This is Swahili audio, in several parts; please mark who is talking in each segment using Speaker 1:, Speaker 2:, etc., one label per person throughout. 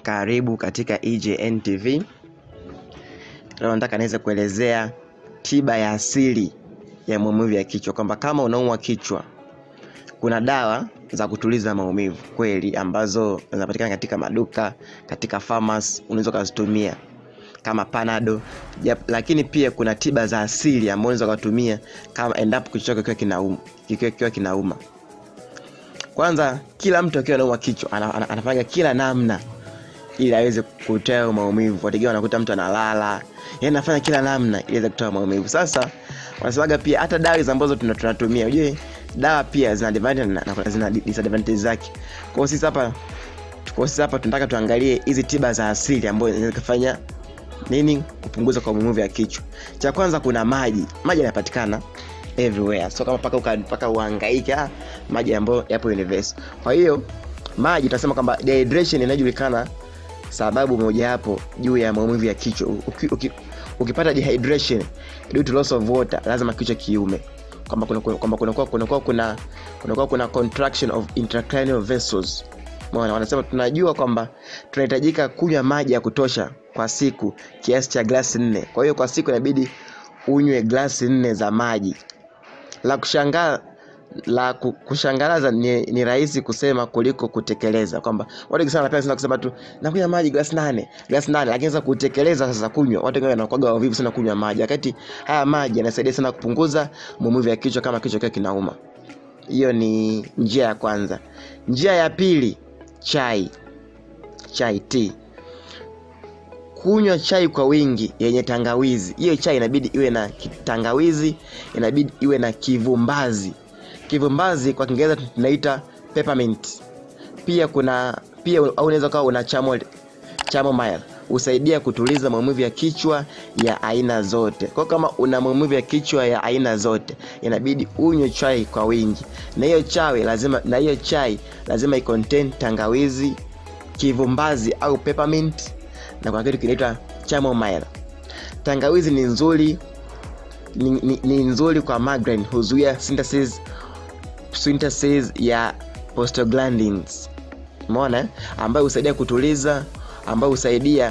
Speaker 1: Karibu katika EJN TV. Leo nataka niweze kuelezea tiba ya asili ya maumivu ya kichwa, kwamba kama unaumwa kichwa, kuna dawa za kutuliza maumivu kweli, ambazo zinapatikana katika maduka, katika pharmacy, unaweza ukazitumia kama panado yep, lakini pia kuna tiba za asili ambazo unaweza kutumia kama endapo kichwa kikiwa kinauma, kikiwa kikiwa kinauma. Kwanza, kila mtu akiwa anaumwa kichwa ana, ana, anafanya kila namna ili aweze kutoa maumivu. Wategemea wanakuta mtu analala, yeye anafanya kila namna ili aweze kutoa maumivu. Sasa wanasemaga pia hata dawa hizo ambazo tuna- tunatumia, unajue dawa pia zina advantage na na zina disadvantage zake. Kwa hiyo sisi hapa kwa sisi hapa tunataka tuangalie hizi tiba za asili ambazo zinaweza kufanya nini kupunguza kwa maumivu ya kichwa. Cha kwanza kuna maji. Maji yanapatikana everywhere, so kama paka uka- paka uhangaike, ah, maji ambayo yapo universal. Kwa hiyo maji tunasema kwamba dehydration inajulikana sababu mojawapo juu ya maumivu ya kichwa. Uki, uki, ukipata dehydration due to loss of water, lazima kichwa kiume, kwamba kuna kwamba kunakuwa kunakuwa kuna kunakuwa kuna contraction of intracranial vessels. Umeona, wanasema tunajua kwamba tunahitajika kunywa maji ya kutosha kwa siku kiasi cha glasi nne. Kwa hiyo kwa siku inabidi unywe glasi nne za maji. La kushangaa la ku- kushangaza ni, ni rahisi kusema kuliko kutekeleza, kwamba watu wengi sana wanapenda sana kusema tu nakunywa maji glasi nane glasi nane, lakini sasa kutekeleza sasa kunywa, watu wengi wanakuwaga wavivu sana kunywa maji, wakati haya maji yanasaidia sana kupunguza maumivu ya kichwa kama kichwa kikiwa kinauma. Hiyo ni njia ya kwanza. Njia ya pili, chai. Chai tea kunywa chai kwa wingi yenye tangawizi. Hiyo chai inabidi iwe na ki- tangawizi, inabidi iwe na kivumbazi. Kivumbazi kwa Kiingereza tunaita peppermint. Pia kuna pia au unaweza ukawa una chamomile, chamomile husaidia kutuliza maumivu ya kichwa ya aina zote. Kwa hiyo kama una maumivu ya kichwa ya aina zote, inabidi unywe chai kwa wingi, na hiyo chai lazima na hiyo chai lazima icontain tangawizi, kivumbazi au peppermint na kuna kitu kinaitwa chamomile. Tangawizi ni nzuri ni, ni, ni nzuri kwa migraine, huzuia synthesis synthesis ya prostaglandins, umeona, eh? ambayo husaidia kutuliza, ambayo husaidia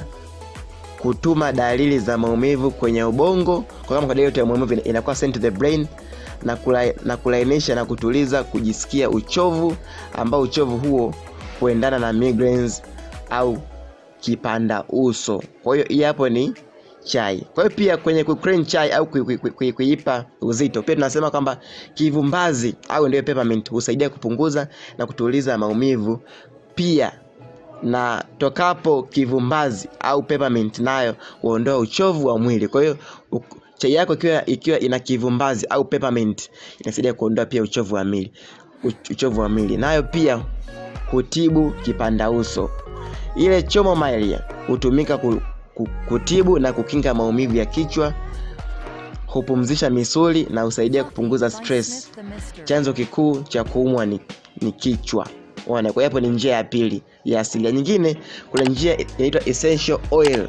Speaker 1: kutuma dalili za maumivu kwenye ubongo. Kwa kama dalili yote ya maumivu ina- inakuwa sent to the brain na, kula, na kulainisha na kutuliza kujisikia uchovu, ambao uchovu huo huendana na migraines au kipanda uso. Kwa hiyo hii hapo ni chai. Kwa hiyo pia kwenye kucrain chai au kui- kui- kui- kuipa uzito, pia tunasema kwamba kivumbazi au ndio peppermint husaidia kupunguza na kutuliza maumivu pia na tokapo kivumbazi au peppermint nayo huondoa uchovu wa mwili. Kwa hiyo u- chai yako ikiwa ikiwa ina kivumbazi au peppermint inasaidia kuondoa pia uchovu wa mwili, uch- uchovu wa mwili. Nayo pia hutibu kipanda uso. Ile chamomile hutumika ku, ku, kutibu na kukinga maumivu ya kichwa, hupumzisha misuli na husaidia kupunguza stress. Chanzo kikuu cha kuumwa ni, ni kichwa. Unaona, kwa hiyo hapo ni njia ya pili ya asili. Nyingine kuna njia inaitwa essential oil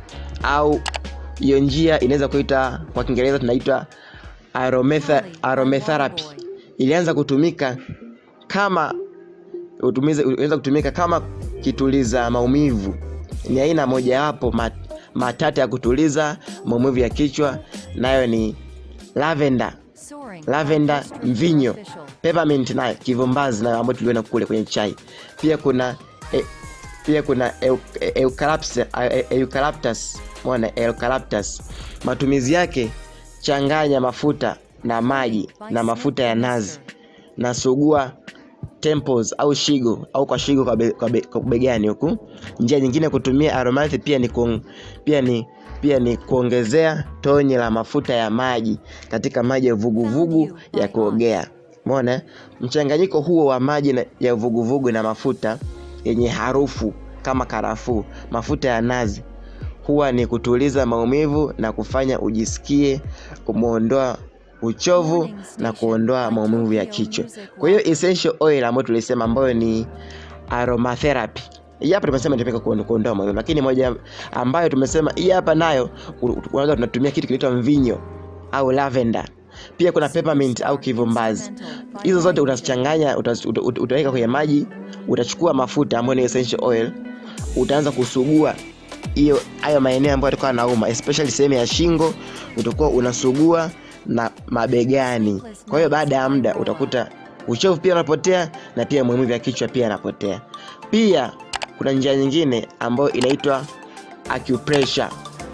Speaker 1: au hiyo njia inaweza kuita kwa Kiingereza tunaitwa aromatha, aromatherapy. Ilianza kutumika kama utumize unaweza kutumika kama kituliza maumivu. Ni aina mojawapo mat, matata ya kutuliza maumivu ya kichwa, nayo ni lavender, lavender, mvinyo, peppermint nayo kivumbazi nayo ambayo tuliona kule kwenye chai. Pia kuna e, pia kuna eu- e- eucalyptus, e- eucalyptus, umeona eucalyptus. Matumizi yake, changanya mafuta na maji na mafuta ya nazi na sugua temples au shigo au kwa shigo kwa, be, kwa, be, kwa begani huku. Njia nyingine ya kutumia aromatherapy pia ni kuong, pia ni pia ni kuongezea tonye la mafuta ya maji katika maji ya vuguvugu ya kuogea. Umeona, mchanganyiko huo wa maji na, ya vuguvugu na mafuta yenye harufu kama karafuu, mafuta ya nazi huwa ni kutuliza maumivu na kufanya ujisikie umeondoa uchovu na kuondoa maumivu ya kichwa. Kwa hiyo essential oil ambayo tulisema ambayo ni aromatherapy hii hapa tumesema inatumika kuon- kuondoa maumivu, lakini moja ambayo tumesema hii hapa nayo u- u- unaweza tunatumia kitu kinaitwa mvinyo au lavender. Pia kuna peppermint au kivumbazi. Hizo zote utazichanganya, utaz- uta- uta- utaweka kwenye maji, utachukua mafuta ambayo ni essential oil utaanza kusugua hiyo hayo maeneo ambayo yatakuwa nauma especially sehemu ya shingo utakuwa unasugua na mabegani kwa hiyo baada ya muda utakuta uchovu pia unapotea na pia maumivu ya kichwa pia yanapotea pia kuna njia nyingine ambayo inaitwa acupressure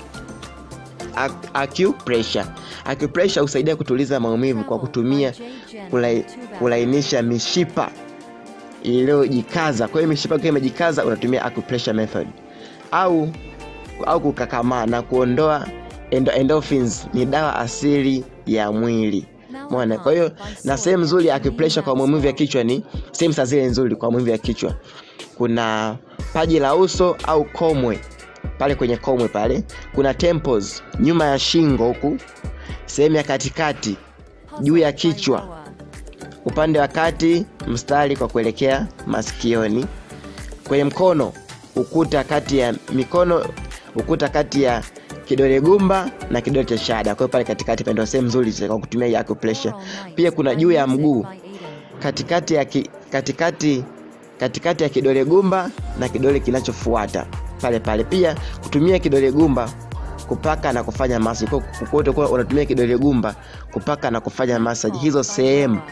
Speaker 1: Ac- acupressure acupressure husaidia kutuliza maumivu kwa kutumia kulai, kulainisha mishipa iliyojikaza kwa hiyo mishipa ikiwa imejikaza unatumia acupressure method au au kukakamaa na kuondoa endo, endorphins ni dawa asili ya mwili Umeona? Kwa hiyo na sehemu nzuri ya acupressure kwa maumivu ya kichwa ni sehemu saa zile nzuri kwa maumivu ya kichwa. Kuna paji la uso au komwe pale kwenye komwe pale, kuna temples nyuma ya shingo huku, sehemu ya katikati juu ya kichwa, upande wa kati mstari kwa kuelekea masikioni, kwenye mkono ukuta kati ya mikono ukuta kati ya kidole gumba na kidole cha shahada. Kwa hiyo pale katikati pale ndio sehemu nzuri kwa kutumia hii acupressure. Pia kuna juu ya mguu katikati ya ki, katikati katikati ya kidole gumba na kidole kinachofuata pale pale. Pia kutumia kidole gumba kupaka na kufanya massage. Kwa kwa hiyo utakuwa unatumia kidole gumba kupaka na kufanya massage hizo sehemu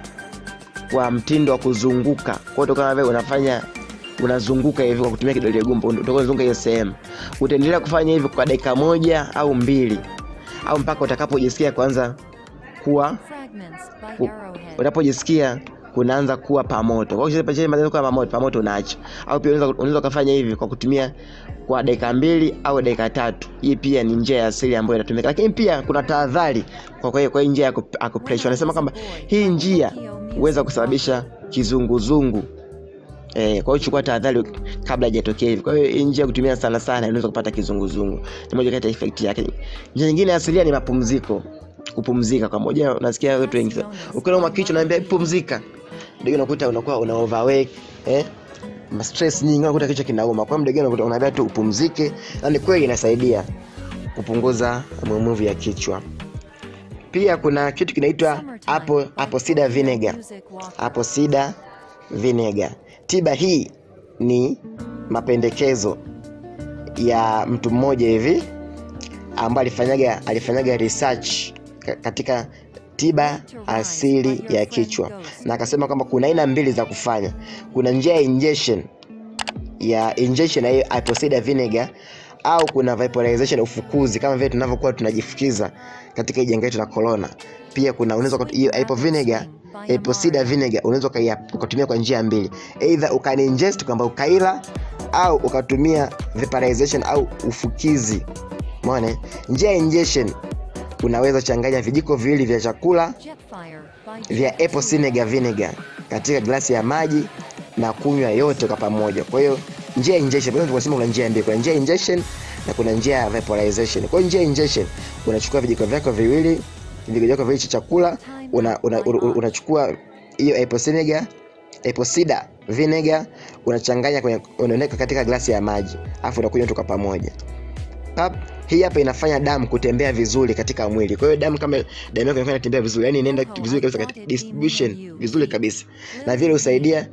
Speaker 1: kwa mtindo wa kuzunguka. Kwa hiyo utakuwa vile unafanya unazunguka hivi kwa kutumia kidole gumba, utakuwa unazunguka hiyo sehemu. Utaendelea kufanya hivi kwa dakika moja au mbili au mpaka utakapojisikia kwanza kuwa ku- unapojisikia kunaanza kuwa pamoto. Kwa hiyo ukishaanza kuwa pamoto, pamoto unaacha. Au pia unaweza unaweza kufanya hivi kwa kutumia kwa dakika mbili au dakika tatu. Hii pia ni njia ya asili ambayo inatumika, lakini pia kuna tahadhari kwa kwa hiyo kwa hii njia ya acup- acupressure. Wanasema kwamba hii njia huweza kusababisha kizunguzungu. Eh, kwa hiyo chukua tahadhari kabla haijatokea hivi. Kwa hiyo hii njia ya kutumia sana sana unaweza kupata kizunguzungu. Ni moja kati ya effect yake. Njia nyingine ya asilia ni mapumziko. Kupumzika kwa moja unasikia watu wengi sana. Ukiwa na kichwa naambia pumzika. Ndio unakuta unakuwa una overwork, eh? Ma stress nyingi unakuta kichwa kinauma. Kwa muda gani unakuta unaambia tu upumzike na ni kweli inasaidia kupunguza maumivu ya kichwa. Pia kuna kitu kinaitwa apple apple cider vinegar. Apple cider vinegar. Tiba hii ni mapendekezo ya mtu mmoja hivi ambaye alifanyaga alifanyaga research ka- katika tiba asili ya kichwa na akasema kwamba kuna aina mbili za kufanya. Kuna njia ya injection ya injection ya hiyo apple cider vinegar au kuna vaporization ufukuzi kama vile tunavyokuwa tunajifukiza katika hii janga letu la corona. Pia kuna unaweza ukatu- hiyo apple vinegar apple cider vinegar unaweza ukai- ukatumia kwa njia mbili, either ukani ingest kwamba ukaila au ukatumia vaporization au ufukizi. Umeona? Njia ya injection unaweza changanya vijiko viwili vya chakula vya apple cider vinegar katika glasi ya maji na kunywa yote kwa pamoja. Kwa hiyo njia ya injection, kwa hiyo tunasema kuna njia mbili, kuna njia ya injection na kuna njia ya vaporization. Kwa hiyo njia ya injection unachukua vijiko vyako viwili, vijiko vyako viwili cha chakula, una, una, una, unachukua hiyo apple cider apple cider vinegar unachanganya kwenye unaweka katika glasi ya maji, afu unakunywa tu kwa pamoja. Pap, hii hapa inafanya damu kutembea vizuri katika mwili. Kwa hiyo damu kama damu yako inafanya tembea vizuri, yani inaenda vizuri kabisa katika distribution vizuri kabisa, na vile husaidia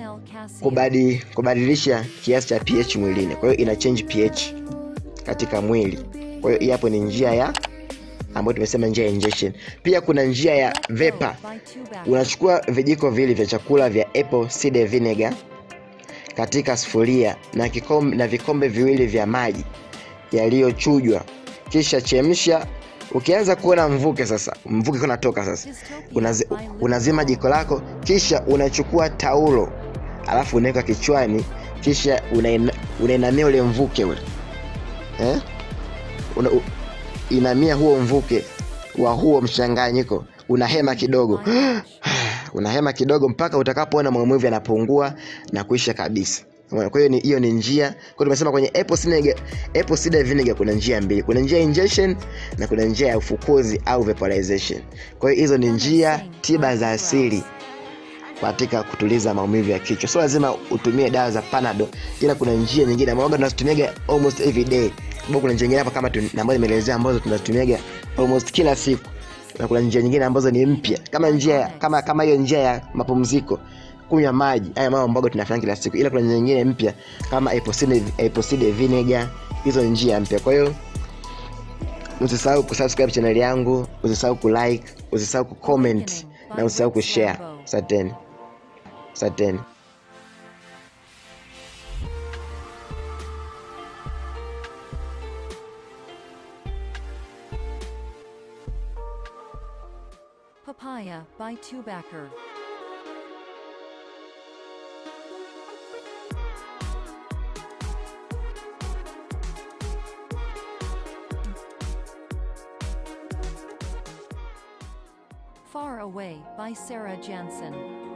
Speaker 1: kubadi, kubadilisha kiasi cha pH mwilini. Kwa hiyo ina change pH katika mwili. Kwa hiyo hii hapo ni njia ya ambayo tumesema njia ya injection. Pia kuna njia ya vapor. Unachukua vijiko viwili vya chakula vya apple cider vinegar katika sufuria na kikombe, na vikombe viwili vya maji yaliyochujwa, kisha chemsha. Ukianza kuona mvuke sasa, mvuke unatoka sasa, unazi, unazima jiko lako, kisha unachukua taulo alafu unaweka kichwani, kisha unaina- unainamia ule mvuke ule eh? Una, u, inamia huo mvuke wa huo mchanganyiko, unahema kidogo unahema kidogo mpaka utakapoona maumivu yanapungua na kuisha kabisa. Umeona? Kwa hiyo ni hiyo ni njia. Kwa hiyo tumesema kwenye apple cider, apple cider vinegar kuna njia mbili. Kuna njia ya injection na kuna njia ya ufukuzi au vaporization. Kwa hiyo hizo ni njia tiba za asili katika kutuliza maumivu ya kichwa. Sio lazima utumie dawa za Panadol, ila kuna njia nyingine ambazo tunazitumiaga almost every day. Sababu kuna njia nyingine hapa kama tu- ambazo nimeelezea ambazo tunazitumiaga almost kila siku. Na kuna njia nyingine ambazo ni mpya. Kama njia kama kama hiyo njia ya mapumziko kunywa maji haya mambo ambayo tunafanya kila siku ila kuna njia nyingine mpya kama apple cider, apple cider vinegar hizo njia mpya kwa hiyo usisahau kusubscribe channel yangu usisahau kulike usisahau kucomment na usisahau kushare asanteni asanteni
Speaker 2: Papaya by Tubacker. Far Away by Sarah Jansen.